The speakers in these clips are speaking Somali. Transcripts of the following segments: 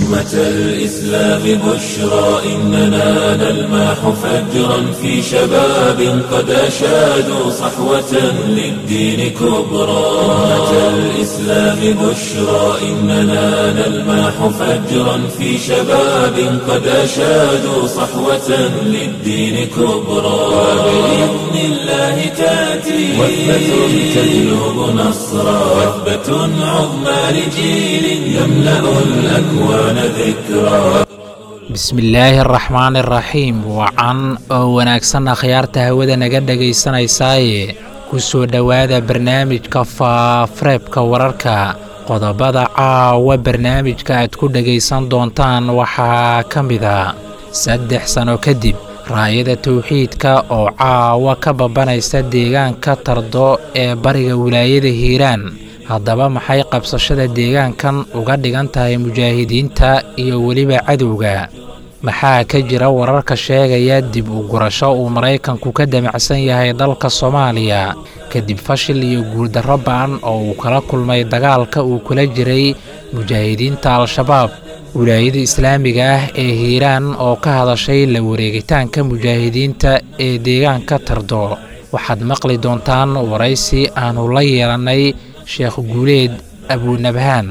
أمة الإسلام بشرى إننا نلمح فجرا في شباب قد أشادوا صحوة للدين كبرى أمة الإسلام بشرى إننا نلمح فجرا في شباب قد أشادوا صحوة للدين كبرى وبإذن الله تأتي وثبة تجلب نصرا وثبة عظمى لجيل يملأ الأكوان ذكرا bismillaahi araxmaani araxiim wacan oo wanaagsan akhyaarta hawada naga dhegaysanaysaye ku soo dhowaada barnaamijka faafareebka wararka qodobada caawa barnaamijka aad ku dhegaysan doontaan waxaa ka mida saddex sano kadib raayada towxiidka oo caawa ka babanaysa deegaanka tardo ee bariga wilaayada hiiraan haddaba maxay qabsashada deegaankan uga dhigan tahay mujaahidiinta iyo weliba cadowga maxaa ka jira wararka sheegaya dib u gurasho uu maraykanku ka damacsan yahay dalka soomaaliya kadib fashil iyo guuldarro ba'an oo uu kala kulmay dagaalka uu kula jiray mujaahidiinta al-shabaab wilaayada islaamiga ah ee hiiraan oo ka hadashay la wareegitaanka mujaahidiinta ee deegaanka tardo waxaad maqli doontaan waraysi aannu la yeelannay sheekh guuleed abuunabhaan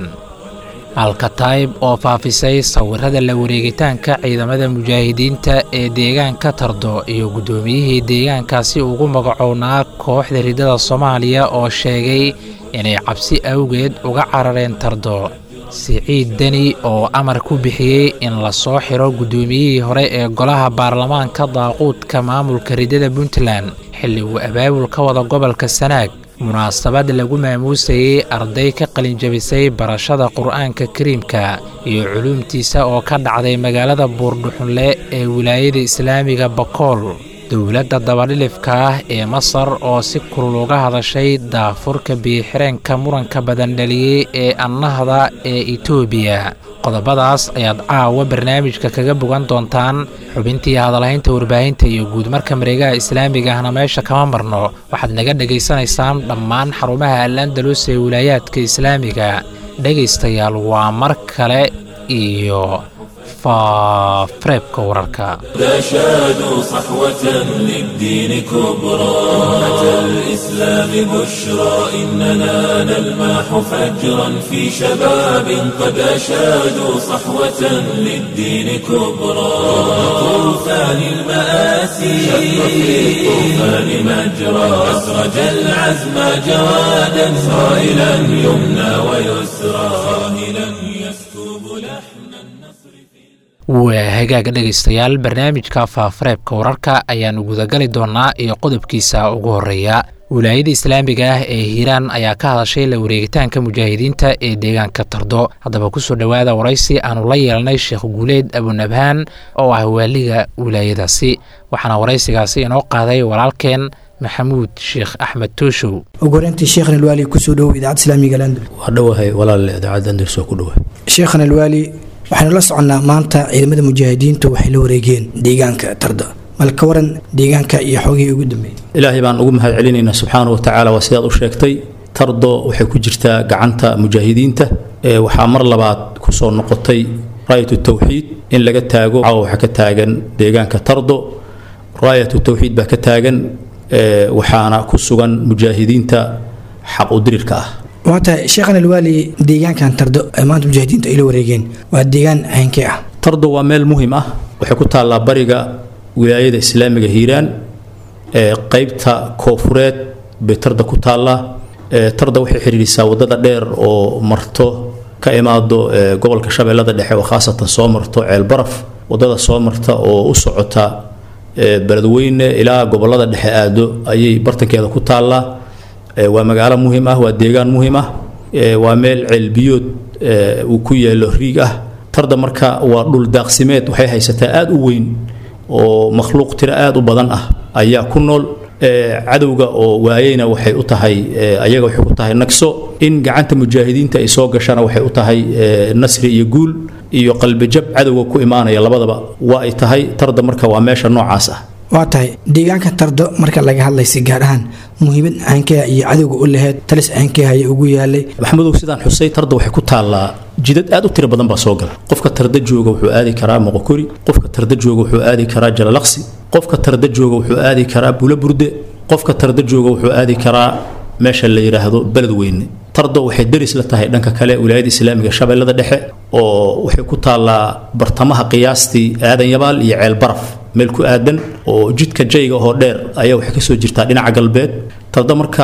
alkataib oo faafisay sawirada la wareegitaanka ciidamada mujaahidiinta ee deegaanka tardo iyo guddoomiyihii deegaankaasi ugu magacownaa kooxda ridada soomaaliya oo sheegay inay cabsi awgeed uga carareen tardo siciid deni oo amar ku bixiyey in la soo xiro guddoomiyihii hore ee golaha baarlamaanka daaquudka maamulka ridada puntland xilli uu abaabul ka wada gobolka sanaag munaasabad lagu maamuusayey arday ka qalinjabisay barashada qur'aanka kariimka iyo culuumtiisa oo ka dhacday magaalada buurdhuxunle ee wilaayada islaamiga bakool dowladda dabadhilifka ah ee masar oo si kulul uga hadashay daafurka biixireenka muranka badan dhaliyey ee annahda ee etoobiya qodobadaas ayaad caawa barnaamijka kaga bogan doontaan xubintii hadalhaynta warbaahinta iyo guudmarka mareegaha islaamiga ahna meesha kama marno waxaad naga dhegaysanaysaan dhammaan xarumaha al-andalus ee wilaayaadka islaamiga dhegaystayaal waa mar kale iyo faafareebka wararka أشادوا صحوة للدين كبرى أمة الإسلام بشرى إننا نلمح فجرا في شباب قد أشادوا صحوة للدين كبرى طوفان المآسي شق في الطوفان مجرى أسرج العزم جوادا صائلا يمنى ويسرى صاهلا يسكب لحن النصر waa hagaaga dhegaystayaal barnaamijka faafareebka wararka ayaannu gudagali doonnaa iyo qodobkiisa ugu horreeya wilaayada islaamiga ah ee hiiraan ayaa ka hadashay la wareegitaanka mujaahidiinta ee deegaanka tardo haddaba kusoo dhowaada waraysi aannu la yeelnay sheekh guuleed abunabhaan oo ah waaliga wilaayadaasi waxaana waraysigaasi inoo qaaday walaalkeen maxamuud sheekh axmed tooshow ugu horeyntii sheekhan alwaali kusoo dhowow idaacadda islaamiga landul waa dhowahay walaal idaacadda andalus oo ku dhowa sheekhan alwaali waxaynu la soconnaa maanta ciidamada mujaahidiintu waxay la wareegeen deegaanka tarda mal ka waran deegaanka iyo xoogihii ugu dambeeyey ilaahay baan ugu mahad celinaynaa subxaana wa tacaala waa sidaad u sheegtay tardo waxay ku jirtaa gacanta mujaahidiinta ee waxaa mar labaad ku soo noqotay raayatu tawxiid in laga taago caawa waxaa ka taagan deegaanka tardo raayatu tawxiid baa ka taagan ee waxaana ku sugan mujaahidiinta xaq u dirirka ah waa tahay sheekhan alwaali deegaankan tardo ee maanta mujaahidiintu ay la wareegeen waa deegaan haynkee ah tardo waa meel muhim ah waxay ku taallaa bariga wilaayada islaamiga hiiraan ee qaybta koofureed bay tarda ku taallaa ee tarda waxay xidhiidhisaa wadada dheer oo marto ka imaado ee gobolka shabeellada dhexe oo khaasatan soo marto ceelbaraf wadada soo marta oo u socota ee beledweyne ilaa gobolada dhexe aado ayay bartankeeda ku taallaa ee waa magaalo muhim ah waa deegaan muhim ah ee waa meel ceelbiyood ee uu ku yaalo riig ah tarda marka waa dhul daaqsimeed waxay haysataa aada u weyn oo makhluuq tiro aada u badan ah ayaa ku nool ee cadowga oo waayeyna waxay u tahay ee ayaga waxay ku tahay nagso in gacanta mujaahidiinta ay soo gashana waxay u tahay ee nasri iyo guul iyo qalbijab cadowga ku imaanaya labadaba waa ay tahay tarda marka waa meesha noocaas ah waa tahay deegaanka tardo marka laga hadlaysa gaar ahaan muhiimad caankeha iyo cadowga u laheyd talis caankeha ayaa ugu yaalay maxamedow sidaan xusay tarda waxay ku taallaa jidad aad u tiro badan baa soo gala qofka tarda jooga wuxuu aadi karaa moqokori qofka tarda jooga wuxuu aadi karaa jalalaqsi qofka tarda jooga wuxuu aadi karaa bulaburde qofka tarda jooga wuxuu aadi karaa meesha la yidhaahdo beled weyne tardo waxay deris la tahay dhanka kale wilaayada islaamiga shabeellada dhexe oo waxay ku taallaa bartamaha qiyaastii aadan yabaal iyo ceel baraf meel ku aadan oo jidka jayga oo dheer ayaa waxay kasoo jirtaa dhinaca galbeed tardo marka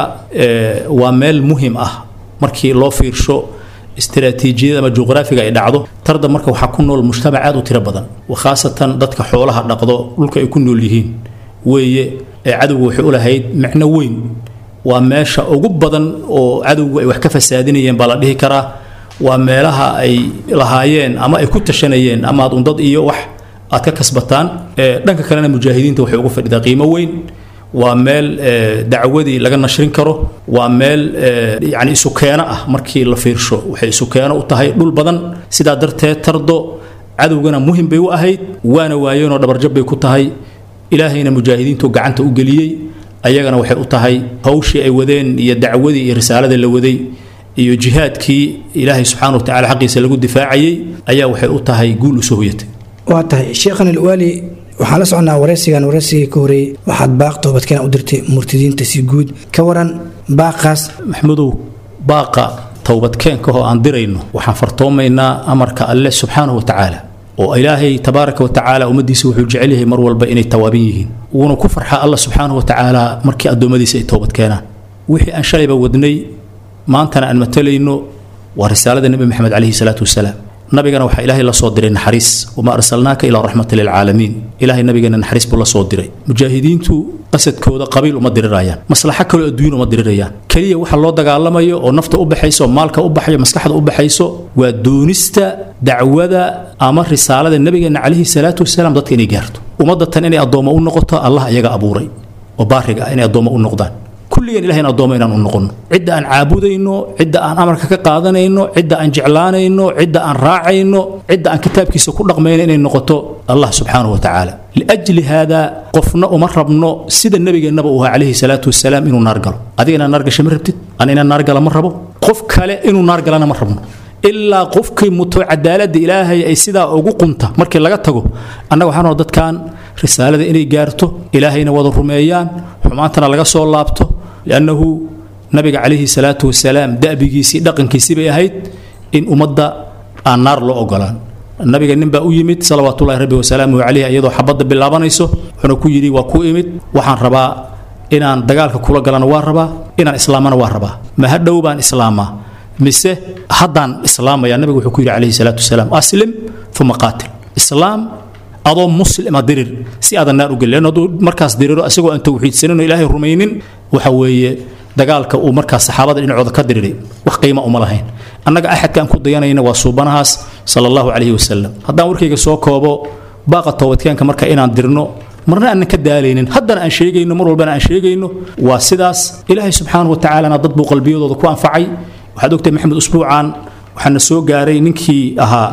waa meel muhim ah markii loo fiirsho istiraatiijiyada ama juqraafiga ay dhacdo tarda marka waxaa ku nool mujtamac aad u tiro badan khaasatan dadka xoolaha dhaqdo dhulka ay ku nool yihiin weeye ee cadowga waxay u lahayd micno weyn waa meesha ugu badan oo cadowgu ay wax ka fasaadinayeen baa la dhihi karaa waa meelaha ay lahaayeen ama ay ku tashanayeen ama aad undad iyo wax aad ka kasbataan dhanka kalena mujaahidiinta waxay ugu fadhidaa qiimo weyn waa meel dacwadii laga nashrin karo waa meel yani isukeeno ah markii la fiirsho waxay isukeeno u tahay dhul badan sidaa darteed tardo cadowgana muhim bay u ahayd waana waayeenoo dhabarjab bay ku tahay ilaahayna mujaahidiintu gacanta u geliyey ayagana waxay u tahay hawshii ay wadeen iyo dacwadii iyo risaalada la waday iyo jihaadkii ilaahay subxaana wa tacala xaqiisa lagu difaacayey ayaa waxay u tahay guul usoo hoyatay waa tahay sheekhan alwaali waxaan la soconnaa waraysigan waraysigii ka horeeyey waxaad baaq toobadkeena u dirtay murtidiinta si guud ka waran baaqaas maxmudow baaqa towbadkeenka oo aan dirayno waxaan fartoomaynaa amarka alle subxaanahu wa tacaala oo ilaahay tabaaraka wa tacaala ummaddiisa wuxuu jecel yahay mar walba inay tawaabin yihiin wuuna ku farxaa alla subxaanahu wa tacaala markii addoommadiisa ay toobad keenaan wixii aan shalayba wadnay maantana aan matalayno waa risaalada nebi maxamed calayhi salaatu wasalaam nabigana waxaa ilaahay la soo diray naxariis wamaa arsalnaaka ilaa raxmata lilcaalamiin ilaahay nabigeena naxariis buu la soo diray mujaahidiintu qasadkooda qabiil uma dirirayaan maslaxo kaloo adduun uma dirirayaan keliya waxa loo dagaalamayo oo nafta u baxayso maalka u baxayo maskaxda u baxayso waa doonista dacwada ama risaalada nabigeena calayhi salaatu wasalaam dadka inay gaarto ummadda tan inay addoommo u noqoto allah iyaga abuuray oo baariga ah inay addoommo u noqdaan kulligeen ilahay in addoommo inaan u noqonno cidda aan caabudayno cidda aan amarka ka qaadanayno cidda aan jeclaanayno cidda aan raacayno cidda aan kitaabkiisa ku dhaqmayno inay noqoto allah subxaanahu wa tacaala liajli haada qofna uma rabno sida nabigeennaba uu ahaa calayhi salaatu wasalaam inuu naar galo adiga inaad naar gashay ma rabtid ana inaan naar gala ma rabo qof kale inuu naar galana ma rabno ilaa qofkii muto cadaaladda ilaahay ay sidaa ugu qunta markii laga tago annaga waxaan rabaa dadkan risaalada inay gaarto ilaahayna wada rumeeyaan xumaantana laga soo laabto liannahu nabiga calayhi salaatu wasalaam da'bigiisii dhaqankiisii bay ahayd in ummadda aan naar loo ogolaan nabiga nin baa u yimid salawaatullahi rabbi wasalaamuhu calayh iyadoo xabadda bilaabanayso wuxuuna ku yidhi waa ku imid waxaan rabaa inaan dagaalka kula galana waa rabaa inaan islaamana waa rabaa ma hadhow baan islaamaa mise haddaan islaamaya nabiga wuxuu ku yidhi calayhi salaatu wasalaam aslim uma qaatil islaam adoo muslima dirir si aadan naar u gelin leanno hadduu markaas diriro isagoo aan tawxiidsanin oo ilaahay rumaynin waxa weeye dagaalka uu markaas saxaabada dhinacooda ka diriray wax qiima uma lahayn annaga axadkaan ku dayanayna waa suubanahaas sala allahu calayhi wasalam haddaan warkayga soo koobo baaqa toobadkeenka marka inaan dirno marna aanan ka daalaynin haddana aan sheegayno mar walbana aan sheegayno waa sidaas ilaahay subxaanahu wa tacaalana dad buu qalbiyadooda ku anfacay waxaad ogtahay maxamed usbuucan waxaana soo gaaray ninkii ahaa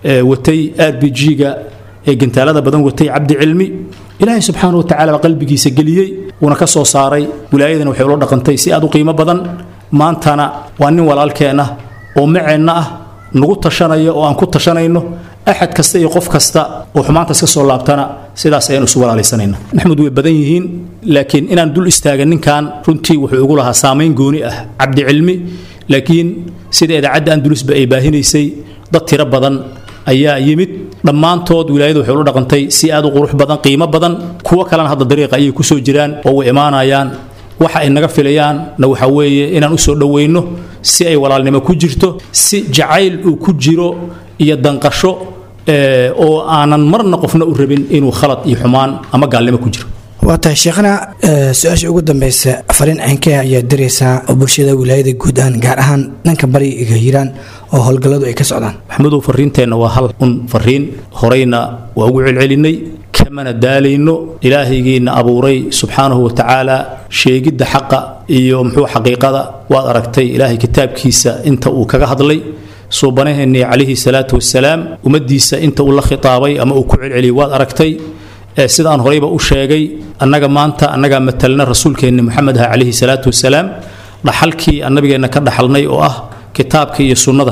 watay r b g-ga ee gantaalada badan watay cabdi cilmi ilaahay subxaana wa tacala baa qalbigiisa geliyey wuuna ka soo saaray wilaayadana waxay ula dhaqantay si aad u qiimo badan maantana waa nin walaalkeen ah oo maceenna ah nagu tashanaya oo aan ku tashanayno axad kasta iyo qof kasta oo xumaantaas ka soo laabtana sidaas ayaan isu walaalaysanayna maxmud way badan yihiin laakiin inaan dul istaaga ninkan runtii wuxuu ugu lahaa saamayn gooni ah cabdi cilmi laakiin sida idaacadda andulusba ay baahinaysay dad tiro badan ayaa yimid dhammaantood wilaayadu waxay ula dhaqantay si aad u qurux badan qiimo badan kuwo kalena hadda dariiqa ayay ku soo jiraan oo way imaanayaan waxa ay naga filayaanna waxa weeye inaan u soo dhowayno si ay walaalnimo ku jirto si jacayl uu ku jiro iyo danqasho oo aanan marna qofna u rabin inuu khalad iyo xumaan ama gaalnimo ku jiro waa tahay sheekhana su-aasha ugu dambeysa fariin ceenkee ayaa diraysaa oo bulshada wilaayada guud ahaan gaar ahaan dhanka bariga hiiraan oo howlgalladu ay ka socdaan maxamudow fariinteenna waa hal un fariin horeyna waa ugu celcelinay kamana daalayno ilaahaygiina abuuray subxaanahu wa tacaala sheegidda xaqa iyo muxuu xaqiiqada waad aragtay ilaahay kitaabkiisa inta uu kaga hadlay suubanaheennii calayhi salaatu wasalaam ummaddiisa inta uu la khitaabay ama uu ku celceliyay waad aragtay sida aan horeyba u sheegay annaga maanta annagaa matalna rasuulkeenni moxamed ah calayhi salaatu wasalaam dhaxalkii aan nabigeenna ka dhaxalnay oo ah kitaabka iyo sunnada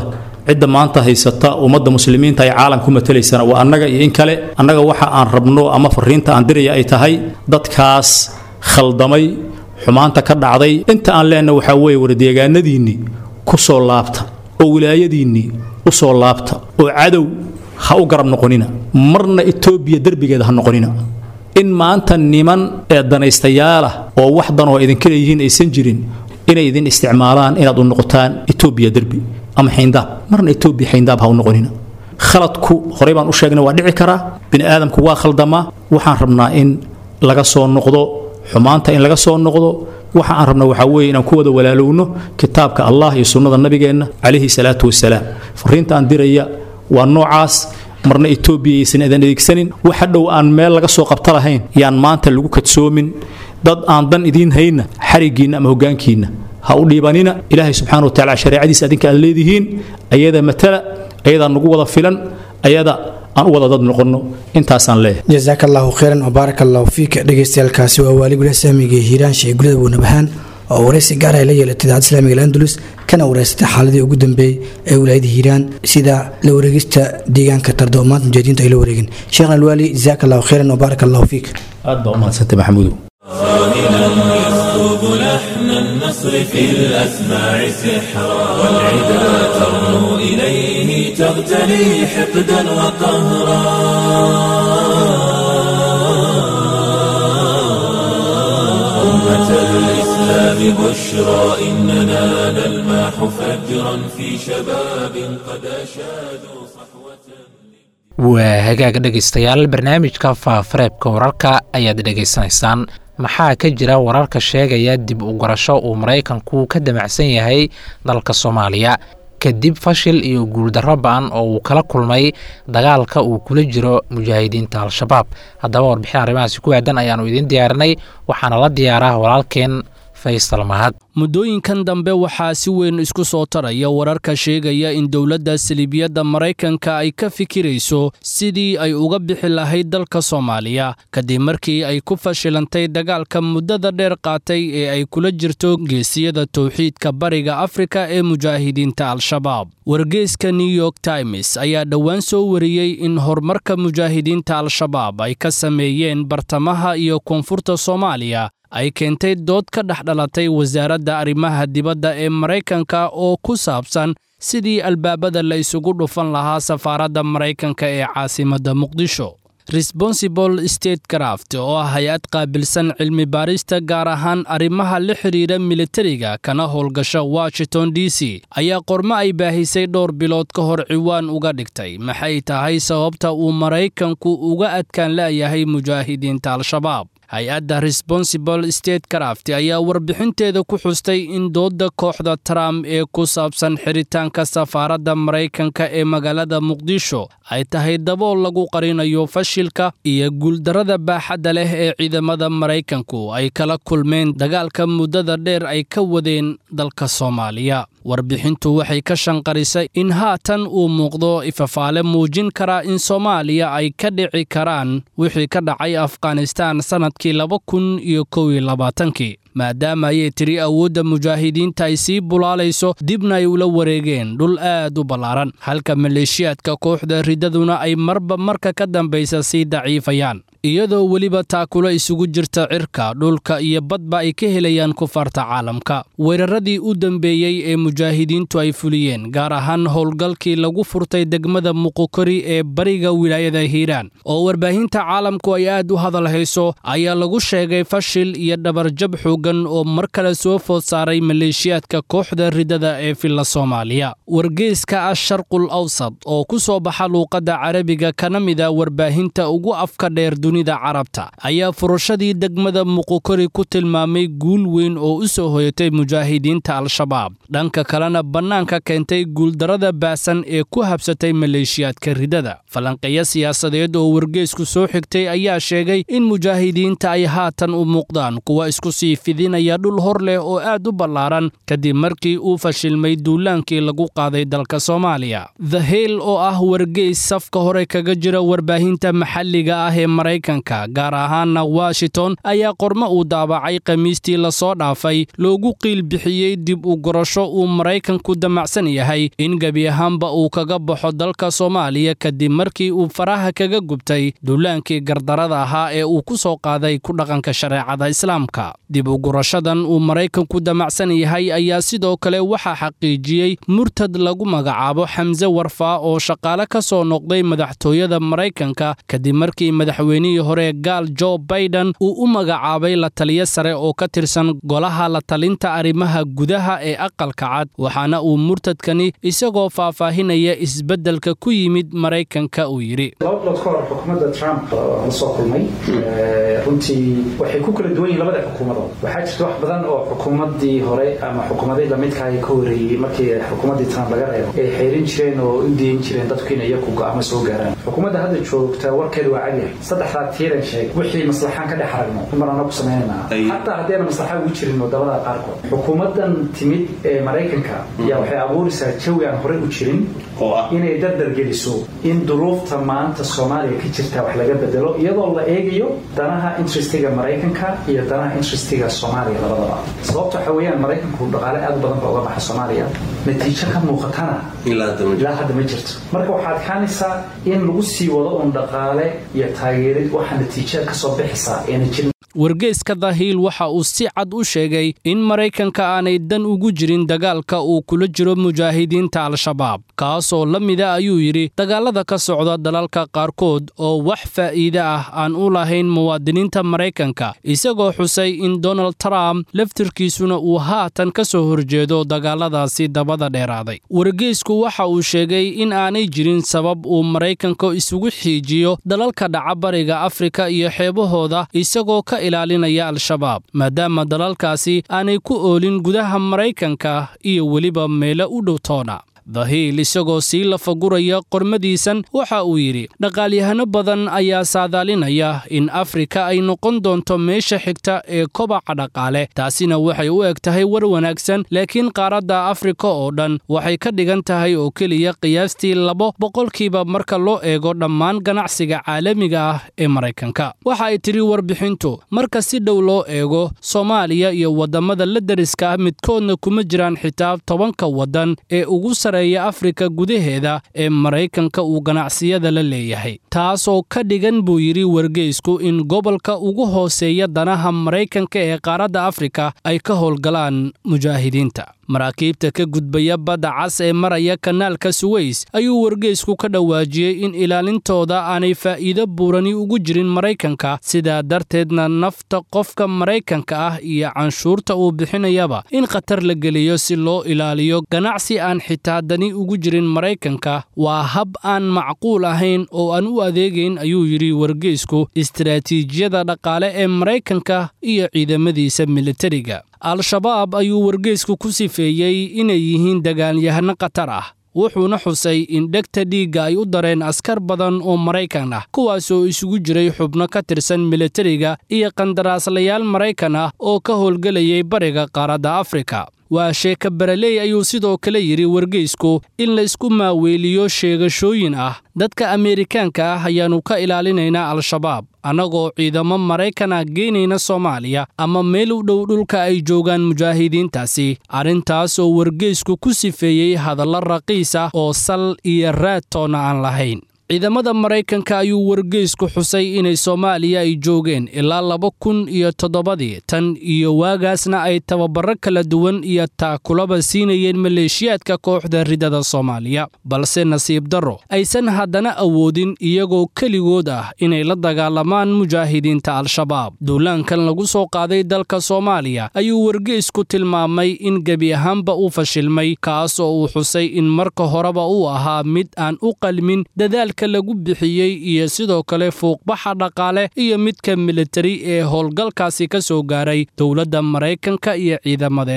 cidda maanta haysata ummadda muslimiinta ay caalam ku matalaysana waa annaga iyo in kale annaga waxa aan rabno ama fariinta aan diraya ay tahay dadkaas khaldamay xumaanta ka dhacday inta aan leenna waxaa weeye wardeegaanadiinnii ku soo laabta oo wilaayadiinnii u soo laabta oo cadow ha u garab noqonina marna etoobiya derbigeeda ha noqonina in maanta niman ee danaystayaala oo wax dan oo idinka leeyihiin aysan jirin inay idin isticmaalaan inaad u noqotaan etoobiya derbi ama xayndaab marna etoobiya xayndaab ha u noqonina khaladku horey baan u sheegnay waa dhici karaa bini aadamku waa khaldamaa waxaan rabnaa in laga soo noqdo xumaanta in laga soo noqdo waxa aan rabna waxaa weeye inaan ku wada walaalowno kitaabka allah iyo sunnada nabigeenna calayhi salaatu wasalaam fariinta aan diraya waa noocaas marna etoobiya aysan idan adeegsanin waxa dhow aan meel laga soo qabta lahayn yaan maanta lagu kadsoomin dad aan dan idiin hayna xariggiinna ama hoggaankiinna ha u dhiibanina ilaahay subxaana wa tacala shareecadiisa adinka aad leedihiin ayada matala ayadaa nagu wada filan ayada aan u wada dad noqonno intaasaan leeyahay jasaaka allahu khayran wabaarak allahu fiika dhegeystayaaalkaasi waa waali gulaha saamiga hiiraan sheegulada buunabahaan oo waraysi gaar ay la yeelatay idaacadda islaamiga landulus kana wareysatay xaaladii ugu dambeeyey ee wilaayada hiiraan sida la wareegista deegaanka tarda oo maanta mujaahidiintu ay la wareegeen sheekhna alwaali jasaaka allahu khayran wabaarak allahu fiik aad baa u mahadsantay maxamuudow قائلا يسكب لحن النصر في الأسماع سحرا والعدا ترنو إليه تغتلي حقدا وقهرا أمة الإسلام بشرى إننا نلمح فجرا في شباب قد أشادوا صحوة waa hagaag dhegaystayaal barnaamijka faafareebka wararka ayaad dhegaysanaysaan maxaa ka jira wararka sheegaya dib u garasho uu maraykanku ka damacsan yahay dalka soomaaliya kadib fashil iyo guuldarro ba-an oo uu kala kulmay dagaalka uu kula jiro mujaahidiinta al-shabaab haddaba warbixin arrimahaasi ku aadan ayaannu idiin diyaarinay waxaana la diyaaraa walaalkeen faysal mahad muddooyinkan dambe waxaa si weyn isku soo taraya wararka sheegaya in dowladda saliibiyadda maraykanka ay ka fikirayso sidii ay uga bixi lahayd dalka soomaaliya kadib markii ay ku fashilantay dagaalka muddada dheer qaatay ee ay kula jirto geesiyada towxiidka bariga afrika ee mujaahidiinta al-shabaab wargeyska new york times ayaa dhowaan soo wariyey in horumarka mujaahidiinta al-shabaab ay ka sameeyeen bartamaha iyo koonfurta soomaaliya ay keentay dood ka dhex dhalatay wasaaradda arrimaha dibadda ee maraykanka oo ku saabsan sidii albaabada la isugu dhufan lahaa safaaradda maraykanka ee caasimadda muqdisho responsible state craft oo ah hay-ad qaabilsan cilmi baarista gaar ahaan arrimaha la xidhiidha militariga kana howlgasha washington d c ayaa qormo ay baahisay dhowr bilood ka hor ciwaan uga dhigtay maxay tahay sababta uu maraykanku uga adkaan la'yahay mujaahidiinta al-shabaab hay-adda responsible state craft ayaa warbixinteeda ku xustay in doodda kooxda trump ee ku saabsan xiritaanka safaaradda maraykanka ee magaalada muqdisho ay tahay dabool lagu qarinayo fashilka iyo guuldarrada baaxadda leh ee ciidamada maraykanku ay kala kulmeen dagaalka muddada dheer ay ka wadeen dalka soomaaliya warbixintu waxay ka shanqarisay in haatan uu muuqdo ifafaale muujin kara in soomaaliya ay ka dhici karaan wixii ka dhacay afghanistaan sannadkii laba kun iyo kow iyo labaatankii maadaama ayay tiri awoodda mujaahidiinta ay sii bulaalayso dibna ay ula wareegeen dhul aad u ballaaran halka maleeshiyaadka kooxda riddaduna ay marba marka ka dambaysa sii daciifayaan iyadoo weliba taakula isugu jirta cirka dhulka iyo badba ay ka helayaan kufaarta caalamka weeraradii u dambeeyey ee mujaahidiintu ay fuliyeen gaar ahaan howlgalkii lagu furtay degmada muqokori ee bariga wilaayada hiiraan oo warbaahinta caalamku ay aad u hadal hayso ayaa lagu sheegay fashil iyo dhabarjab xoogan oo mar kale soo food saaray maleeshiyaadka kooxda riddada ee filla soomaaliya wargeyska asharqul awsad oo ku soo baxa luuqadda carabiga kana mida warbaahinta ugu afka dheer dunida carabta ayaa furashadii degmada muqokori ku tilmaamay guul weyn oo u soo hoyatay mujaahidiinta al-shabaab dhanka kalena bannaanka keentay guuldarrada baasan ee ku habsatay maleeshiyaadka riddada falanqeeyo siyaasadeed oo wargeysku soo xigtay ayaa sheegay in mujaahidiinta ay haatan u muuqdaan kuwa isku sii fidinaya dhul hor leh oo aad u ballaaran kadib markii uu fashilmay duulaankii lagu qaaday dalka soomaaliya the hill oo ah wargeys safka hore kaga jira warbaahinta maxalliga ah ee maraykanka gaar ahaana washington ayaa qormo uu daabacay khamiistii lasoo dhaafay loogu qiil bixiyey dib u gorasho uu maraykanku damacsan yahay in gebi ahaanba uu kaga baxo dalka soomaaliya kadib markii uu faraha kaga gubtay duulaankii gardarada ahaa ee uu ku soo qaaday ku dhaqanka shareecada islaamka dib u gurashadan uu maraykanku damacsan yahay ayaa sidoo kale waxaa xaqiijiyey murtad lagu magacaabo xamse warfaa oo shaqaale ka soo noqday madaxtooyada maraykanka kadib markii madaxweynihii hore gaal jo baiden uu u magacaabay la taliyo sare oo ka tirsan golaha la talinta arrimaha gudaha ee aqalka cad waxaana uu murtadkani isagoo faahfaahinaya isbeddelka ku yimid maraykanka uu yidhi laba bilood ka hor xukuumadda trump la soo kulmay runtii waxay ku kala duwan yihin labada xukuumadood waxaa jirta wax badan oo xukuumaddii hore ama xukuumadii lamidkaay ka horeeyey markii xukuumaddii trump laga reebo ay xeerin jireen oo u diin jireen dadku in iyaku go'aamo soo gaaraan xukuumadda hadda joogta warkeedu waa cadyahay saddexdaa tiiran sheeg wixii maslaxaan ka dhex aragno marana ku samaynanaa xataa haddayna maslaxa ugu jirin wadamada qaarkood xukuumaddan timid ee maraykanka yaa waxay abuuraysaa jawi aan horey u jirin inay dardar geliso in duruufta maanta soomaaliya ka jirta wax laga bedelo iyadoo la eegayo danaha interestiga maraykanka iyo danaha interestiga soomaaliya labadaba sababta waxa weeyaan maraykanku dhaqaale aad u badan ba uga baxa soomaaliya natiijo ka muuqatana ilaa hadda ma jirto marka waxaad kaanaysaa in lagu sii wado uun dhaqaale iyo taageerid waxa natiijada kasoo bixisa eena jirin wargeyska dahiil waxa uu si cad u sheegay in maraykanka aanay dan ugu jirin dagaalka uu kula jiro mujaahidiinta al-shabaab kaasoo la mida ayuu yidhi dagaalada ka socda dalalka qaarkood oo wax faa'iide ah aan u lahayn muwaadiniinta maraykanka isagoo xusay in donald trump laftirkiisuna uu haatan ka soo horjeedo dagaaladaasi dabada dheeraaday wargeysku waxa uu sheegay in aanay jirin sabab uu maraykanka isugu xiijiyo dalalka dhaca bariga afrika iyo xeebahooda isagoo ka ilaalinaya al-shabaab maadaama dalalkaasi aanay ku oolin gudaha maraykanka iyo weliba meelo u dhow toona dahiil isagoo sii lafaguraya qormadiisan waxa uu yidhi dhaqaalyahano badan ayaa saadaalinaya in afrika ay noqon doonto meesha xigta ee kobaca dhaqaale taasina waxay u eg tahay war wanaagsan laakiin qaaradda afrika oo dhan waxay ka dhigan tahay oo keliya qiyaastii labo boqolkiiba marka loo eego dhammaan ganacsiga caalamiga ah ee maraykanka waxa ay tidhi warbixintu marka si dhow loo eego soomaaliya iyo waddamada la deriska ah midkoodna kuma jiraan xitaa tobanka waddan ee ugu sare afrika gudaheeda ee maraykanka uu ganacsiyada la leeyahay taasoo ka dhigan buu yidhi wargeysku in gobolka ugu hooseeya danaha maraykanka ee qaaradda afrika ay ka howlgalaan mujaahidiinta maraakiibta ka gudbaya badda cas ee maraya kanaalka suweys ayuu wargeysku ka dhawaajiyey in ilaalintooda aanay faa'iido buurani ugu jirin maraykanka sidaa darteedna nafta qofka maraykanka ah iyo canshuurta uu bixinayaba in khatar la geliyo si loo ilaaliyo ganacsi aan xitaa dani ugu jirin maraykanka waa hab aan macquul ahayn oo aan u adeegayn ayuu yidhi wargeysku istaraatiijiyada dhaqaale ee maraykanka iyo ciidamadiisa militariga al-shabaab ayuu wargeysku ku sifeeyey inay yihiin dagaalyahano khatar ah wuxuuna xusay in dhegta dhiigga ay u dareen askar badan oo maraykan ah kuwaasoo isugu jiray xubno ka tirsan militariga iyo qandaraaslayaal maraykan ah oo ka howlgelayay bariga qaaradda afrika waa sheeka baraley ayuu sidoo kale yidhi wargeysku in la isku maaweeliyo sheegashooyin ah dadka ameerikaanka ah ayaannu ka ilaalinaynaa al-shabaab annagoo ciidamo maraykan ah geynayna soomaaliya ama meel u dhow dhulka ay joogaan mujaahidiintaasi arrintaas oo wargeysku ku sifeeyey hadallo raqiis ah oo sal iyo raad toonna aan lahayn ciidamada maraykanka ayuu wargeysku xusay inay soomaaliya ay joogeen ilaa laba kun iyo toddobadii tan iyo waagaasna ay tababaro kala duwan iyo taakulaba siinayeen maleeshiyaadka kooxda ridada soomaaliya balse nasiib darro aysan haddana awoodin iyagoo keligood ah inay la dagaalamaan mujaahidiinta al-shabaab duulaankan lagu soo qaaday dalka soomaaliya ayuu wargeysku tilmaamay in gebi ahaanba uu fashilmay kaas oo uu xusay in marka horeba uu ahaa mid aan u qalmin dadaal lagu bixiyey iyo sidoo kale fuuqbaxa dhaqaale iyo midka militari ee howlgalkaasi ka soo gaaray dowladda maraykanka iyo ciidamadeedaba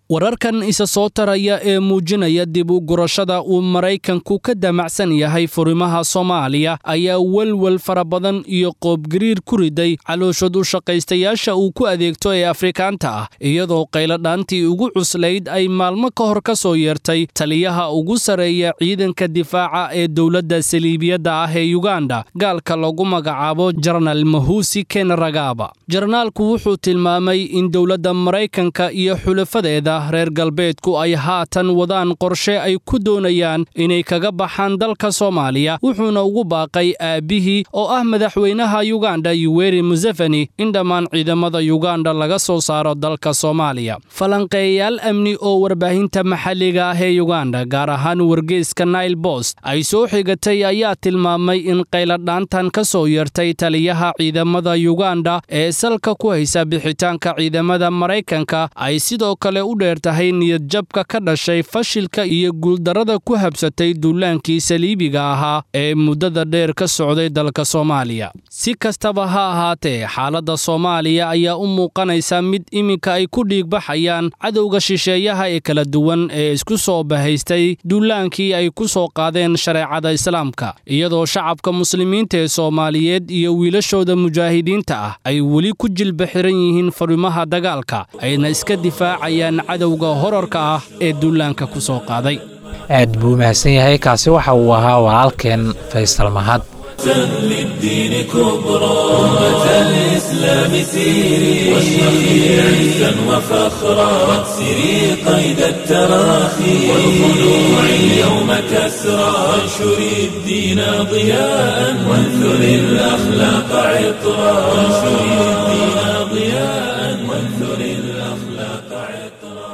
wararkan isa soo taraya ee muujinaya dib u gurashada uu maraykanku ka damacsan yahay furimaha soomaaliya ayaa welwel fara badan iyo qoobgariir ku riday calooshad u shaqaystayaasha uu ku adeegto ee afrikaanta ah iyadoo qayladhaantii ugu cuslayd ay maalmo ka hor ka soo yeertay taliyaha ugu sarreeya ciidanka difaaca ee dowladda saliibiyadda ah ee yuganda gaalka lagu magacaabo jenaraal mahusi ken ragaba jenaraalku wuxuu tilmaamay in dowladda maraykanka iyo xulafadeeda reer galbeedku ay haatan wadaan qorshe ay ku doonayaan inay kaga baxaan dalka soomaaliya wuxuuna ugu baaqay aabbihii oo ah madaxweynaha yuganda yuweri museveni in dhammaan ciidamada yuganda laga soo saaro dalka soomaaliya falanqeeyayaal amni oo warbaahinta maxalliga ah ee yuganda gaar ahaan wargeyska nail bost ay soo xigatay ayaa tilmaamay in qayladhaantan ka soo yeertay taliyaha ciidamada yuganda ee salka ku haysa bixitaanka ciidamada maraykanka ay sidoo kale u dheer tahay niyadjabka ka dhashay fashilka iyo guuldarrada ku habsatay duulaankii saliibiga ahaa ee muddada dheer ka socday dalka soomaaliya si kastaba ha ahaatee xaaladda soomaaliya ayaa u muuqanaysa mid iminka ay ku dhiigbaxayaan cadowga shisheeyaha ee kala duwan ee isku soo bahaystay duulaankii ay ku soo qaadeen shareecada islaamka iyadoo shacabka muslimiinta ee soomaaliyeed iyo wiilashooda mujaahidiinta ah ay weli ku jilba xiran yihiin farimaha dagaalka ayna iska difaacayaan cadowga horarka ah ee duulaanka ku soo qaaday aad buu mahadsan yahay kaasi waxa uu ahaa walaalkeen faysal mahad للدين كبرى أمة الإسلام سيري واشرقي عزا وفخرا واكسري قيد التراخي والخلوع اليوم كسرى وانشري الدين ضياء وانثري الأخلاق عطرا وانشري الدين ضياء وانثري الأخلاق عطرا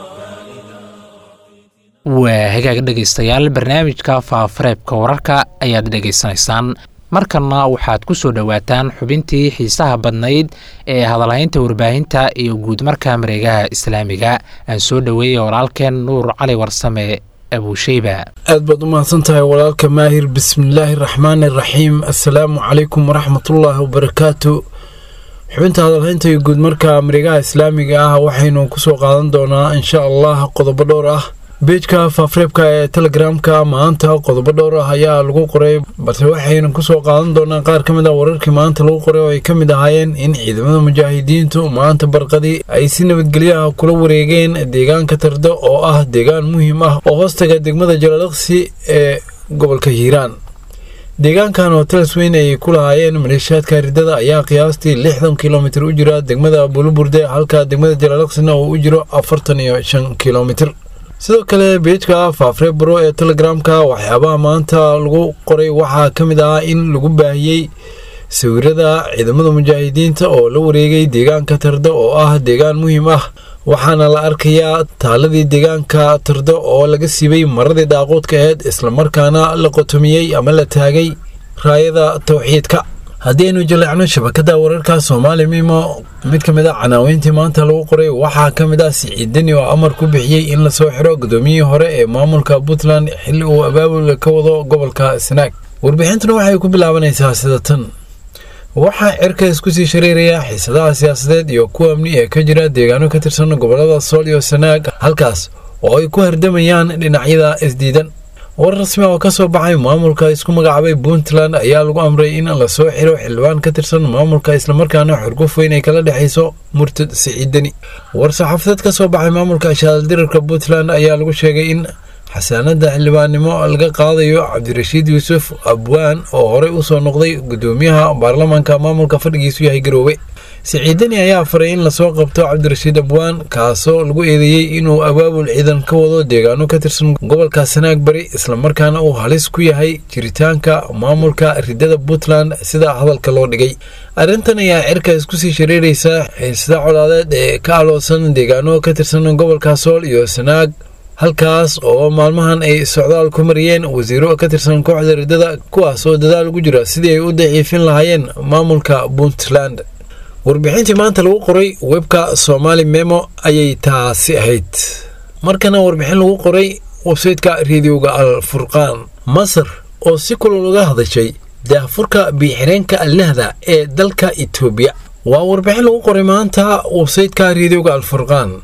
waa hagaag dhegaystayaal barnaamijka faafareebka wararka ayaad dhegaysanaysaan markanna waxaad ku soo dhowaataan xubintii xiisaha badnayd ee hadalhaynta warbaahinta iyo guudmarka mareegaha islaamiga aan soo dhoweeyey walaalkeen nuur cali warsame abuusheyba aad baad u mahadsan tahay walaalka maahir bismillaahi raxmaani raxiim assalaamu calaykum waraxmatullaahi wabarakaatu xubinta hadalhaynta iyo guudmarka mareegaha islaamiga ah waxaynu kusoo qaadan doonaa insha allah qodobo dhowr ah beejka faafreebka ee telegramka maanta qodobo dhowr ah ayaa lagu qoray balse waxaynu kusoo qaadan doonaa qaar ka mid ah wararkii maanta lagu qoray oo ay ka mid ahaayeen in ciidamada mujaahidiintu maanta barqadii ay si nabadgelyaha kula wareegeen deegaanka tardo oo ah deegaan muhiim ah oo hoostaga degmada jalaliqsi ee gobolka hiiraan deegaankan oo talas weyn ay ku lahaayeen maleeshiyaadka ridada ayaa qiyaastii lixdan kilomitir u jira degmada buluburde halka degmada jalaliqsina uu u jiro afartan iyo shan kilomitir sidoo kale beejka faafree baro ee telegramka waxyaabaha maanta lagu qoray waxaa ka mid ah in lagu baahiyey sawirada ciidamada mujaahidiinta oo la wareegay deegaanka tardo oo ah deegaan muhiim ah waxaana la arkayaa taaladii deegaanka tardo oo laga siibay maradii daaquudka aheyd islamarkaana la qotomiyey ama la taagay raayada towxiidka haddii aynu jaleecno shabakada wararka soomaali mimo mid ka mid a canaaweyntii maanta lagu qoray waxaa ka mid ah siciidani oo amar ku bixiyey in lasoo xiro gudoomiyihii hore ee maamulka puntland xilli uu abaabul ka wado gobolka sanaag warbixintuna waxay ku bilaabanaysaa sida tan waxaa cirka isku sii shareeraya xiisadaha siyaasadeed iyo kuwa amni ee ka jira deegaano ka tirsan gobolada sool iyo sanaag halkaas oo ay ku hardamayaan dhinacyada isdiidan war rasmi oo ka soo baxay maamulka isku magacaabay puntland ayaa lagu amray in lasoo xiro xildhibaan ka tirsan maamulka islamarkaana xurguf weyn ay kala dhexayso murtad siciidani war saxaafadeed ka soo baxay maamulka shaaldirarka puntland ayaa lagu sheegay in xasaanada xildhibaannimo laga qaadayo cabdirashiid yuusuf abwaan oo horey usoo noqday gudoomiyaha baarlamaanka maamulka fadhigiisu yahay garoowe siciidani ayaa faray in lasoo qabto cabdirashiid abwaan kaasoo lagu eedeeyey inuu abaabul ciidan ka wado deegaano ka tirsan gobolka sanaag bari islamarkaana uu halis ku yahay jiritaanka maamulka ridada puntland sida hadalka loo dhigay arrintan ayaa cirka isku sii shareeraysa xiisada colaadeed ee ka aloosan deegaano ka tirsan gobolka sool iyo sanaag halkaas oo maalmahan ay socdaal ku mariyeen wasiiro ka tirsan kooxda ridada kuwaas oo dadaal ugu jira sidii ay u daciifin lahaayeen maamulka puntland warbixintii maanta lagu qoray webka somaali memo ayay taasi ahayd markana warbixin lagu qoray websayteka reediyoga al furqaan masar oo si kulol uga hadashay daahfurka biixireenka alnahda ee dalka etoobiya waa warbixin lagu qoray maanta websayteka reediyoga al furqaan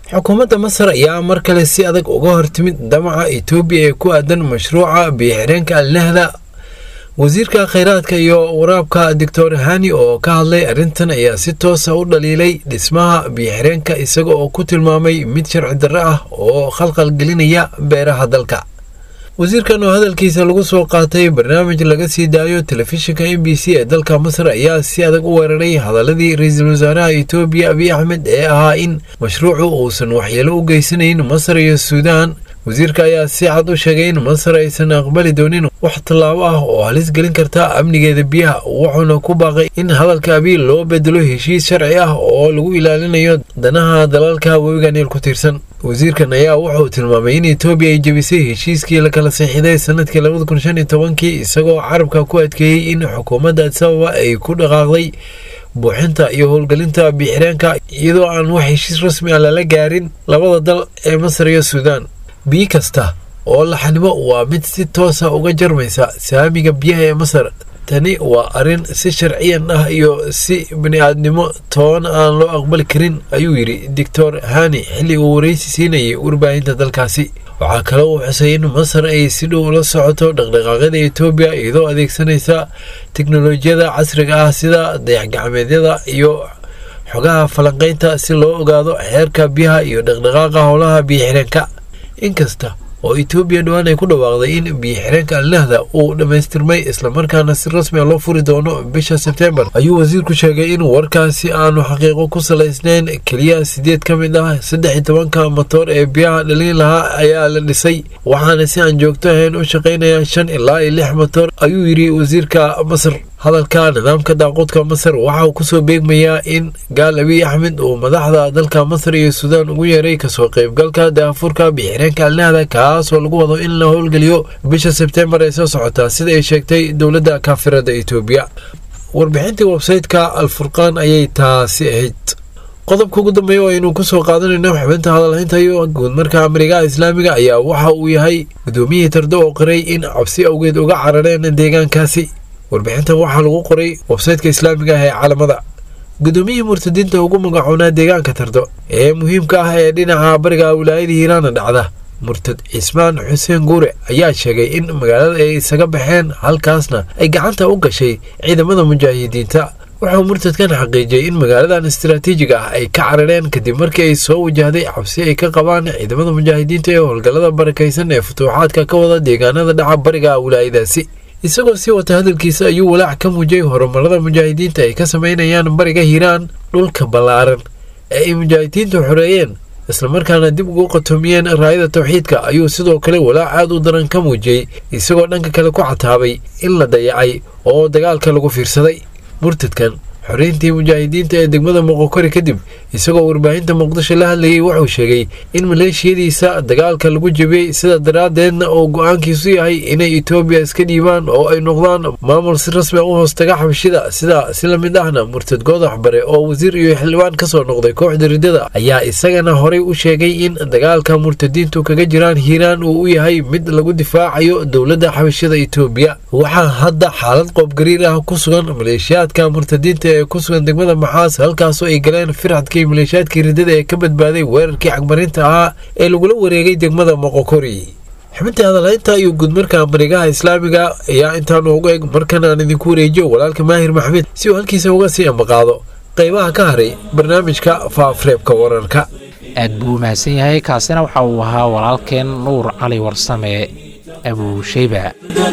xukuumadda masar ayaa mar kale si adag uga hortimid damaca etoobiya ee ku aadan mashruuca biyo-xireenka alnahda wasiirka kheyraadka iyo waraabka doctor hani oo ka hadlay arrintan ayaa si toosa u dhaliilay dhismaha biyo-xireenka isaga oo ku tilmaamay mid sharci darro ah oo khalqal gelinaya beeraha dalka wasiirkan oo hadalkiisa lagu soo qaatay barnaamij laga sii daayo telefishinka m b c ee dalka masar ayaa si adag u weeraray hadaladii ra-iisul wasaaraha etoobiya abiy axmed ee ahaa in mashruucu uusan waxyeelo u geysanayn masar iyo suudaan wasiirka ayaa si cad u sheegay in masar aysan aqbali doonin wax tallaabo ah oo halis gelin karta amnigeeda biyaha wuxuuna ku baaqay in hadalka abiy loo bedelo heshiis sharci ah oo lagu ilaalinayo danaha dalalka webiga niil ku tiirsan wasiirkan ayaa wuxuu tilmaamay in etoobiya ay jebisay heshiiskii la kala saxiiday sanadkii labada kun shan iyo tobankii isagoo carabka ku adkeeyey in xukuumadda adisababa ay ku dhaqaaqday buuxinta iyo howlgelinta biixireenka iyadoo aan wax heshiis rasmi ah lala gaarin labada dal ee masar iyo suudaan biyo kasta oo laxanimo waa mid si toosa uga jarmaysa saamiga biyaha ee masar tani waa arrin si sharciyan ah iyo si bini-aadnimo toona aan loo aqbali karin ayuu yidhi doctor hani xilli uu waraysi siinayay warbaahinta dalkaasi waxaa kale uu xusay in masar ay si dhow ula socoto dhaqdhaqaaqyada etoobiya iyadoo adeegsanaysa teknolojiyada casriga ah sida dayax-gacmeedyada iyo xogaha falanqaynta si loo ogaado xeerka biyaha iyo dhaqdhaqaaqa howlaha biyo-xireenka inkasta oo etoobiya dhowaan ay ku dhawaaqday in biyo-xireenka alnahda uu dhammaystirmay islamarkaana si rasmi a loo furi doono bisha sebtembar ayuu wasiirku sheegay in warkaasi aanu xaqiiqo ku salaysnayn keliya sideed ka mid ah saddex iyo tobanka matoor ee biyaha dhalin lahaa ayaa la dhisay waxaana si aan joogto ahayn u shaqaynaya shan ilaa iyo lix matoor ayuu yidhi wasiirka masar hadalka nidaamka daaqoodka masar waxa uu kusoo beegmayaa in gaal abiy axmed uu madaxda dalka masar iyo suudaan ugu yeeray kasoo qaybgalka daafurka biixireenka alnahda kaasoo lagu wado in la howlgeliyo bisha sebtembar ee soo socotaa sida ay sheegtay dowladda kaafirada etoobiya warbixintii websayteka alfurqaan ayay taasi ahayd qodobka ugu dambeeya oo aynu kusoo qaadanayno xubinta hadalhaynta iyo guudmarka amrigaha islaamiga ayaa waxa uu yahay gudoomiyihii tardo oo qiray in cabsi awgeed uga carareen deegaankaasi warbixintan waxaa lagu qoray websaytka islaamiga ah ee caalamada gudoomiyihii murtadiinta ugu magacoonaa deegaanka tardo ee muhiimka ah ee dhinaca bariga wilaayada hiiraana dhacda murtad cismaan xuseen guure ayaa sheegay in magaalada ay isaga baxeen halkaasna ay gacanta u gashay ciidamada mujaahidiinta wuxuu murtadkan xaqiijiyey in magaaladan istaraatiijiga ah ay ka carareen kadib markii ay soo wajahday cabsi ay ka qabaan ciidamada mujaahidiinta ee howlgallada barakaysan ee futuuxaadka ka wada deegaanada dhaca bariga wilaayadaasi isagoo sii wata hadalkiisa ayuu walaac ka muujiyey horumarada mujaahidiinta ay ka samaynayaan bariga hiiraan dhulka ballaaran ee ay mujaahidiintu xoreeyeen islamarkaana dib ugu qatoomiyeen raayada tawxiidka ayuu sidoo kale walaac aad u daran ka muujiyey isagoo dhanka kale ku cataabay in la dayacay oo dagaalka lagu fiirsaday murtadkan xoreyntii mujaahidiinta ee degmada moqokori kadib isagoo warbaahinta muqdisho la hadlayay wuxuu sheegay in maleeshiyadiisa dagaalka lagu jebiyey sida daraaddeedna uu go-aankiisu yahay inay etoobiya iska dhiibaan oo ay noqdaan maamul si rasmi a u hoostaga xabashida sida si la mid ahna murtad goodax bare oo wasiir iyo xildhibaan ka soo noqday kooxda riddada ayaa isagana horey u sheegay in dagaalka murtadiintu kaga jiraan hiiraan uu u yahay mid lagu difaacayo dowladda xabashida etoobiya waxaa hadda xaalad qoobgariir ah ku sugan maleeshiyaadka murtadiinta ee ku sugan degmada maxaas halkaasoo ay galeen firxadkii maleeshiyaadkii riddada ee ka badbaaday weerarkii cagmarinta ahaa ee lagula wareegay degmada moqokori xubintii hadalhaynta iyo guudmarka marigaha islaamiga ayaa intaanu ugu eg markan aan idinku wareejiyo walaalka maahir maxmed si uu halkiisa uga sii ambaqaado qaybaha ka haray barnaamijka faafreebka wararka aad buu u mahadsan yahay kaasina waxa uu ahaa walaalkeen nuur cali warsame abuushayba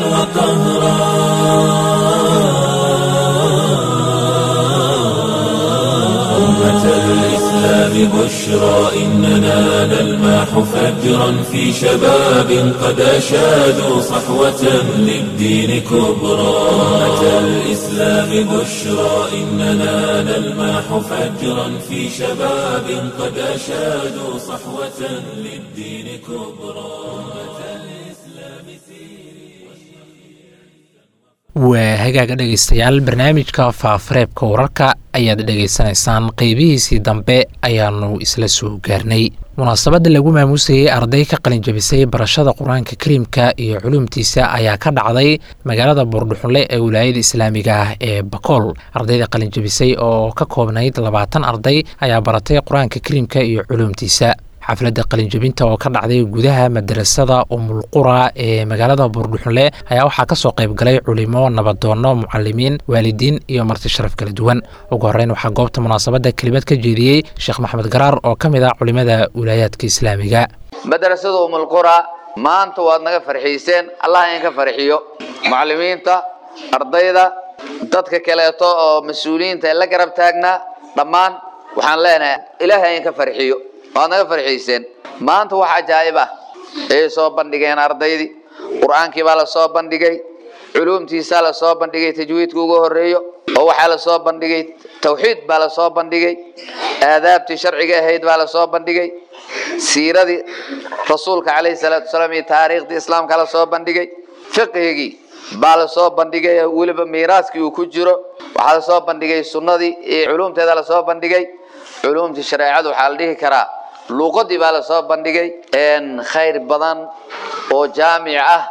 الإسلام بشرى إننا نلمح فجرا في شباب قد أشادوا صحوة للدين كبرى أمة الإسلام بشرى إننا نلمح فجرا في شباب قد أشادوا صحوة للدين كبرى waa hagaaga dhegaystayaal barnaamijka faafareebka wararka ayaad dhegaysanaysaan qeybihiisii dambe ayaanu isla soo gaarnay munaasabadda lagu maamuusayey arday ka qalinjabisay barashada qur-aanka kariimka iyo culuumtiisa ayaa ka dhacday magaalada buurdhuxunle ee wilaayada islaamiga ah ee bakool ardayda qalinjabisay oo ka koobnayd labaatan arday ayaa baratay qur-aanka kariimka iyo culuumtiisa xafladda qalinjabinta oo ka dhacday gudaha madarasada umulqura ee magaalada buurdhuxunle ayaa waxaa ka soo qayb galay culimo nabadoonno mucalimiin waalidiin iyo marti sharaf kala duwan ugu horreyn waxaa goobta munaasabadda kelimad ka jeediyey sheekh maxamed garaar oo ka mid ah culimada wilaayaadka islaamiga madrasada umulqura maanta waad naga farxiiseen allah idinka farxiyo mucalimiinta ardayda dadka kaleeto oo mas-uuliyiinta ee la garab taagnaa dhammaan waxaan leenahay ilaahay idinka farxiyo waad naga farxiiseen maanta wax cajaa'ib ah ayay soo bandhigeen ardaydii qur-aankii baa la soo bandhigay culuumtiisaa la soo bandhigay tajwiidka ugu horeeyo oo waxaa la soo bandhigay tawxiid baa la soo bandhigay aadaabtii sharciga ahayd baa la soo bandhigay siiradii rasuulka calayhi salaatu wasalaam iyo taariikhdii islaamka la soo bandhigay fiqhigii baa la soo bandhigay weliba miiraaskii uu ku jiro waxaa la soo bandhigay sunnadii iyo culuumteeda la soo bandhigay culuumtii shareecada waxaa la dhihi karaa luuqadii baa la soo bandhigay khayr badan oo jaamic ah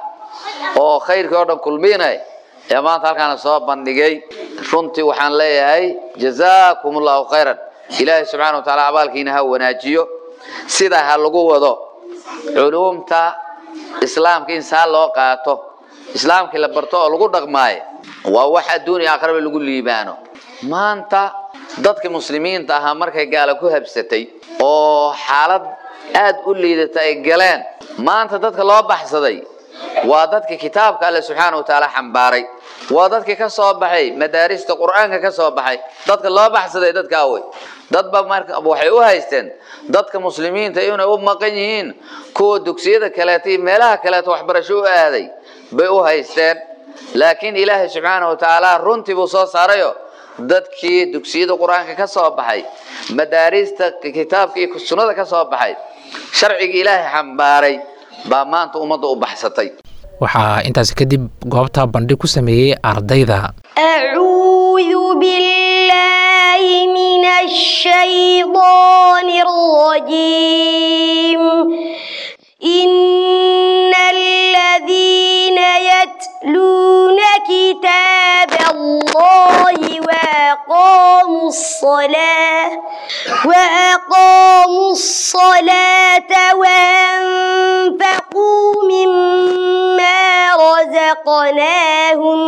oo khayrkii oo dhan kulminay ee maanta halkaan la soo bandhigay runtii waxaan leeyahay jazaakum allahu khayran ilaahay subxaana wa taala abaalkiina ha wanaajiyo sida ha lagu wado culuumta islaamka in saa loo qaato islaamkii la barto oo lagu dhaqmaayo waa wax adduun iyo aakhiraba lagu liibaano maanta dadka muslimiinta ahaa markay gaala ku habsatay oo xaalad aad u liidata ay galeen maanta dadka loo baxsaday waa dadka kitaabka alle subxaana wa tacaala xambaaray waa dadkii ka soo baxay madaarista qur-aanka ka soo baxay dadka loo baxsaday dadkaa wey dadba marka waxay u haysteen dadka muslimiinta inay u maqan yihiin kuwa dugsiyada kaleeta iyo meelaha kaleeta waxbarasho u aaday bay u haysteen laakiin ilaahay subxaana wa tacaala runtii buu soo saarayo dadkii dugsiyada qur-aanka ka soo baxay madaarista kitaabka iyo sunnada ka soo baxay sharciga ilaahay xambaaray baa maanta ummadda u baxsatay waxaa intaasi kadib goobta bandhig ku sameeyey ardayda أعوذ بالله من الشيطان الرجيم إن الذين يتلون كتاب الله وأقاموا الصلاة وأقاموا الصلاة وأنفقوا مما رزقناهم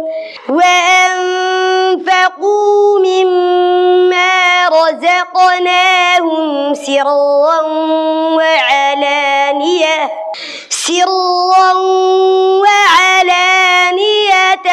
وأنفقوا مما رزقناهم سرا وعلانية سرا وعلانية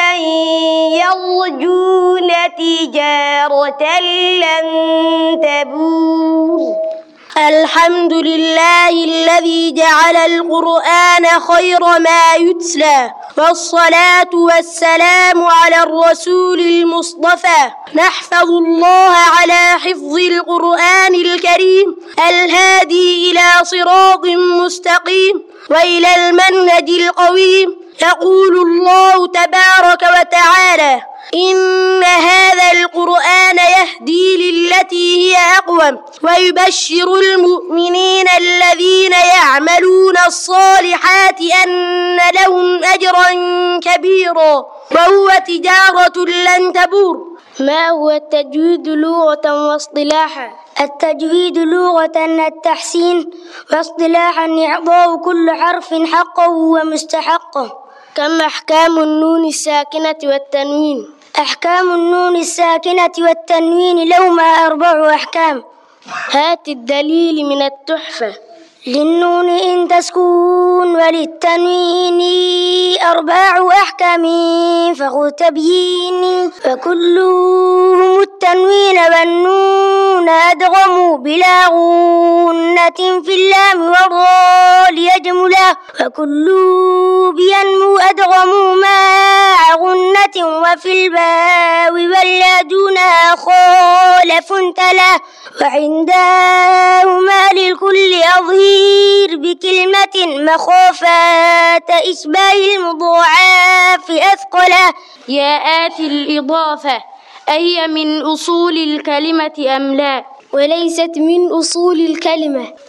يرجون تجارة لن تبور الحمد لله الذي جعل القرآن خير ما يتلى والصلاة والسلام على الرسول المصطفى نحفظ الله على حفظ القرآن الكريم الهادي إلى صراط مستقيم وإلى المنهج القويم يقول الله تبارك وتعالى إن هذا القرآن يهدي للتي هي أقوم ويبشر المؤمنين الذين يعملون الصالحات أن لهم أجرا كبيرا وهو تجارة لن تبور ما هو التجويد لغة واصطلاحا التجويد لغة التحسين واصطلاحا إعطاء كل حرف حقه ومستحقه كم أحكام النون الساكنة والتنوين أحكام النون الساكنة والتنوين لهما أربع أحكام هات الدليل من التحفة للنون إن تسكون وللتنوين أربع أحكام فخذ تبيين فكلهم التنوين والنون أدغموا بلا غنة في اللام والراء ليجملا وكل بينمو أدغموا مع غنة وفي الباء واليا دونها خالف تلا وعندهما للكل أظهير بكلمة مخافة إشباه المضاعف أثقلا يا آتي الإضافة أهي من أصول الكلمة أم لا وليست من أصول الكلمة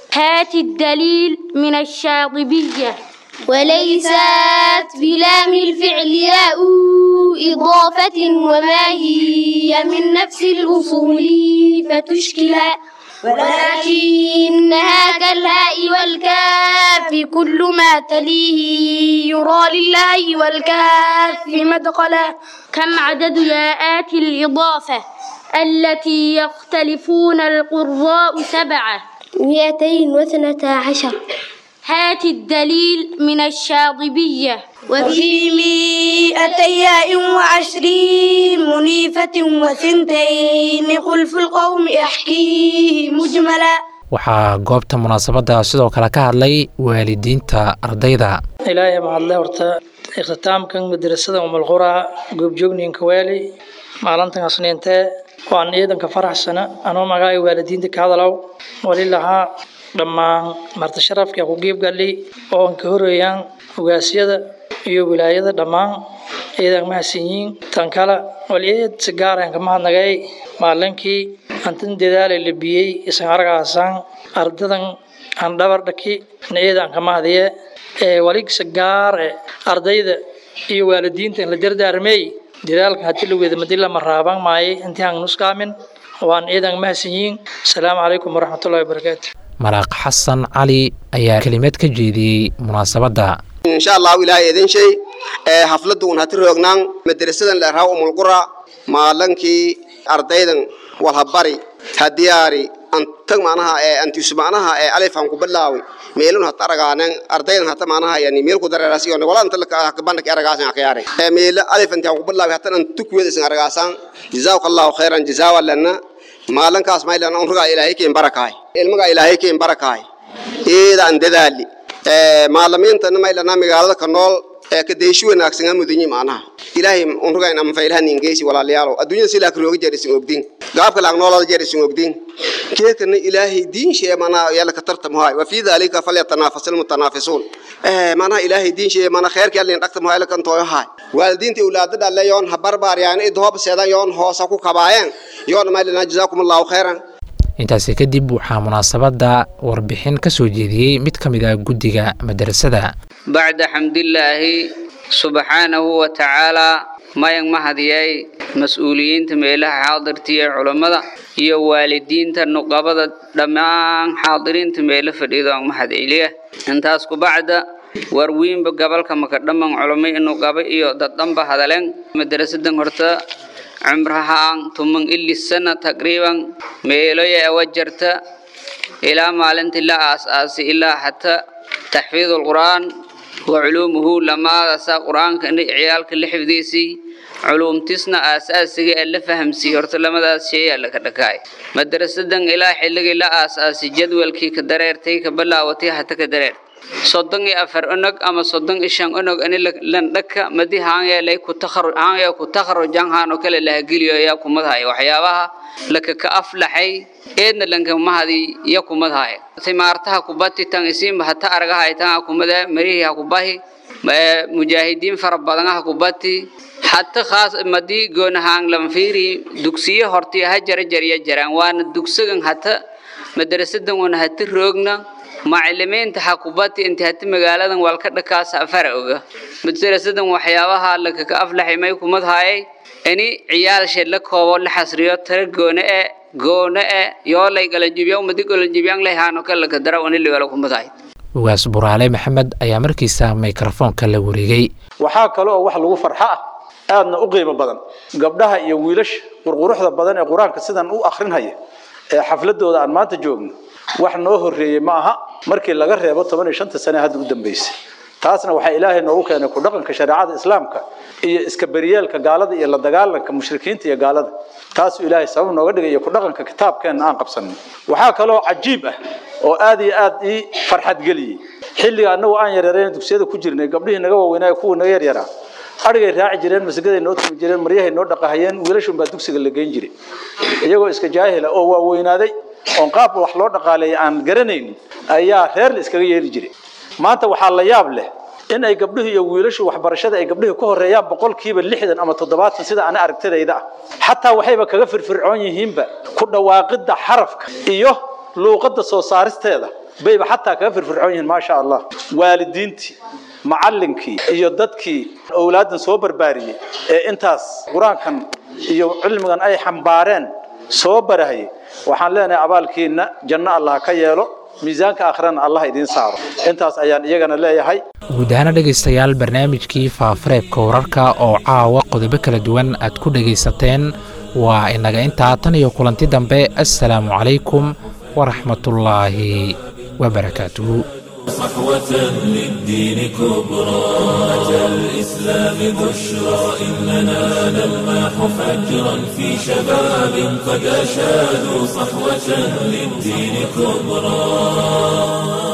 هات الدليل من الشاطبية وليست بلام الفعل ياء إضافة وما هي من نفس الأصول فتشكلا ولكنها كالهاء والكاف كل ما تليه يرى لله والكاف مدخلا كم عدد ياءات الإضافة التي يختلفون القراء سبعة مئتين واثنتا عشر هات الدليل من الشاطبية وفي مئتي ياء وعشرين منيفة وثنتين خلف القوم أحكيه مجملا waxaa goobta munaasabadda sidoo kale ka hadlay waalidiinta ardayda ilaahay mahadle horta ikhtitaamkan madrasada umulqura goobjoogninka waali maalintan asniintee waan ciidanka faraxsana anoo magaay waalidiinta ka hadalow wali lahaa dhammaan marti sharafka ku geebgali oo aan ka horeeyaan ogaasyada iyo wilaayada dhammaan ciidan mahadsanyiin tan kale waliyeed si gaaraan ka mahadnagay maalinkii antin dadaalay la biyey isan argaasaan ardadan aan dhabar dhaki ciidan ka mahadiye ee waligsa gaar ee ardayda iyo waalidiinta la dardaarmay dadaalka hadii la wada madila maraaban maaye intii aan nuskaamin waan ciidan mahadsanyiin asalaamu calaykum waraxmatullahi wabarakaatu maraaq xasan cali ayaa kelimad ka jeediyey munaasabadda insha allahu ilaahay idin shay ee hafladuun hati roognaan madrasadan leeraha umulqura maalankii ardaydan walhabari hadiyaari antag macnaha ee antisu macnaha ee alifan ku bilaawi meelun hata aragaanen ardaydan hata macnaha yani meel ku dareeraas iyo wala anta ka bandak aragaasan akhyare ee meel alif anti ku bilaawi hata antu ku weedasan aragaasan jazakallahu khairan jazaa lana maalankaas maylan on ruga ilaahay keen barakaay ilmaga ilaahay keen barakaay eeda an dadaali ee maalamiinta maylana magaalada ka nool ee ka deeshi wanaagsan aan mudunyi macnaha ilaahay on ruga inaan faylahan ingeysi walaalayaalo adduunyada sila ka rooga jeerisin ogdin gaabka laag noolada jeerisin ogdin keekana ilaahay diin shee mana yalla ka tartam haay wa fi dhalika falyatanafasul mutanafisuun ee mana ilaahay diin shee mana khayrka yalla in dhaqtam haay kan tooyo haay waalidiinta awlaadada dhalle yoon habarbaar yaani idhoob seedan yoon hoosa ku kabaayeen yoon maylana jazaakumullahu khairan intaasi kadib waxaa munaasabadda warbixin ka soo jeediyey mid ka mid ah guddiga madrasada bacda xamdillaahi subxaanahu wa tacaalaa mayang mahadiyay mas-uuliyiinta meelaha xaadirtiya culammada iyo waalidiinta nuqabada dhammaan xaadiriinta meelo fadhiido aan mahad celiya intaas ku bacda warwiinba gobolka makadhaman culamo nuqaba iyo daddhanba hadaleen madrasadan horta cumrahaan tuman ili sana taqriiban meeloya awa jarta ilaa maalintii la aas-aasay ilaa xataa taxfiid alqur'aan wa culuumuhu lamaadasa qur-aanka ciyaalka la xifdiisii culuumtisna aasaasiga ee la fahamsiiyey horta lamadaas sheeyaa laka dhakaay madrasadan ilaa xilligii la aas-aasay jadwalkii ka dareertay ka bilaawatay hata ka dareer soddon iyo afar onog ama soddon iyo shan onog ani landhaka madi haanyeelay ku takharu haanyaa ku takharujan haano kale lahageliyo ayaa kumadhaya waxyaabaha laka ka aflaxay eedna lanka mahadi iyo kumadhaya timaartaha kubati tan isiinba hata aragahay tan kumada marihi ha kubahi mujaahidiin fara badan ha kubati حتى خاص مدي جون هان لم فيري دكسية هرتي هجر جريا جران وانا دكسجن حتى مدرسة دون وانا هتي روجنا معلمين تحقباتي انت هتي مقالة والكذا كاس فرقه مدرسة دون وحياها لك كأفلح ما يكون مذهاي أني عيال شلك هو اللي حسريات ترى جونه جونه يلا يقول جيبيان مدي يقول جيبيان له هانو كلا كدرا وني اللي ولا كم مذهاي ugaas buraale maxamed ayaa markiisa mikrofoonka la wareegay waxaa kale oo wax lagu farxo ah aadna u qiimo badan gabdhaha iyo wiilasha qurquruxda badan ee qur-aanka sidan u akhrinhaya ee xafladooda aan maanta joogno wax noo horreeyey ma aha markii laga reebo toban iyo shanta sane hadda u dambeysay taasna waxaa ilaahay noogu keenay ku dhaqanka shareecada islaamka iyo iska beriyeelka gaalada iyo la dagaalanka mushrikiinta iyo gaalada taasuu ilaahay sabab nooga dhigay iyo ku dhaqanka kitaabkeenna aan qabsanay waxaa kaloo cajiib ah oo aad iyo aad ii farxad geliyey xilliga annagu aan yareerayn dugsiyada ku jirnay gabdhihii naga waaweynaa kuwa naga yaryaraa arigay raaci jireen masagaday noo tumi jireen maryahay noo dhaqahayeen wiilashun baa dugsiga la geyn jiray iyagoo iska jaahila oo waaweynaaday oon qaab wax loo dhaqaaleeyay aan garanaynin ayaa reer la iskaga yeeli jiray maanta waxaa la yaab leh in ay gabdhuhu iyo wiilashu waxbarashada ay gabdhuhu ka horeeyaan boqolkiiba lixdan ama toddobaatan sida ana aragtidayda ah xataa waxayba kaga firfircoon yihiinba ku dhawaaqidda xarafka iyo luuqadda soo saaristeeda bayba xataa kaga firfircoon yihiin maasha allah waalidiintii macallinkii iyo dadkii owlaaddan soo barbaariyey ee intaas qur-aankan iyo cilmigan ay xambaareen soo barahayay waxaan leenahay abaalkiina janno allah ka yeelo miisaanka aakhirana allah idiin saaro intaas ayaan iyagana leeyahay guud ahaana dhegaystayaal barnaamijkii faafareebka wararka oo caawa qodobo kala duwan aad ku dhegaysateen waa inaga intaa tan iyo kulanti dambe assalaamu calaykum waraxmatullaahi wabarakaatuhu صحوة للدين كبرى أتى الإسلام بشرى إننا نلمح فجرا في شباب قد أشادوا صحوة للدين كبرى